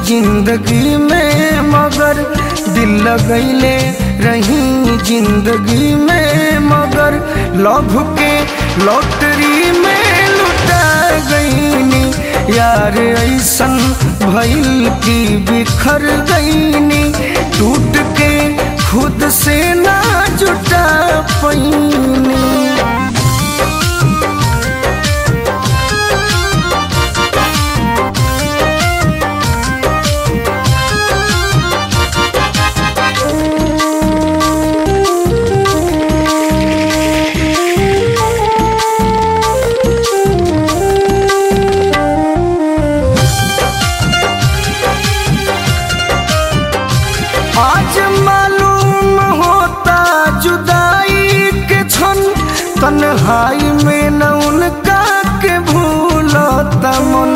जिंदगी में मगर दिल लगैले रही जिंदगी में मगर लभ के लॉटरी में लुटा गईनी यार ऐसन भइल की बिखर गईनी टूट के खुद से ना जुटा पैनी आज मालूम होता जुदाई के क्षण तन्हाई में न उनका के भूलता मन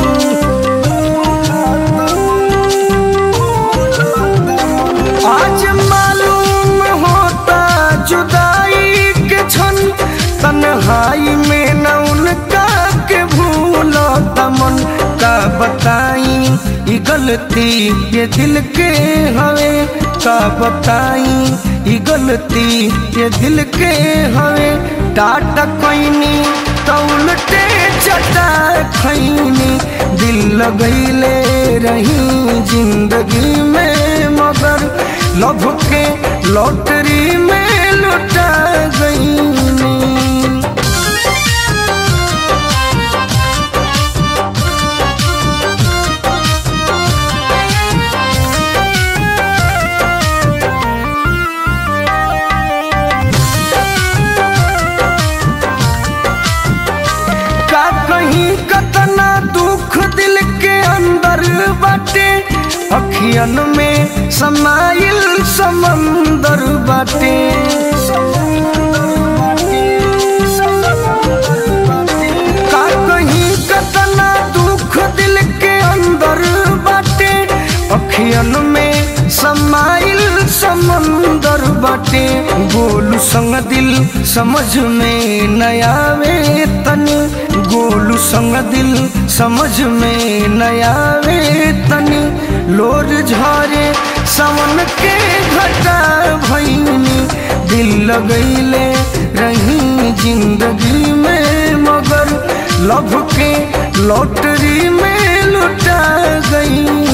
आज मालूम होता जुदाई के क्षण तन्हाई में न उनका के भूलता मन का बताई ई गलती ये दिल के हवे का बताई ई गलती ये दिल के हवे टाटा कोइनी तो उल्टे चटा खैनी दिल लगैले रही जिंदगी में मगर लभ के लॉटरी में लुटा गईनी का कहीं कतना दुख दिल के अंदर बाटे अखियन में समाइल समंदर बाटे का कहीं कतना दुख दिल के अंदर बाटे अखियन में समाइल समंदर बाटे गोलू संग दिल समझ में नयावे तनी गोलू संग दिल समझ में नयावे तनी लोर झरे सावन के घटा भैनी दिल लगैले रही जिंदगी में मगर लभ के लॉटरी में लुटा गई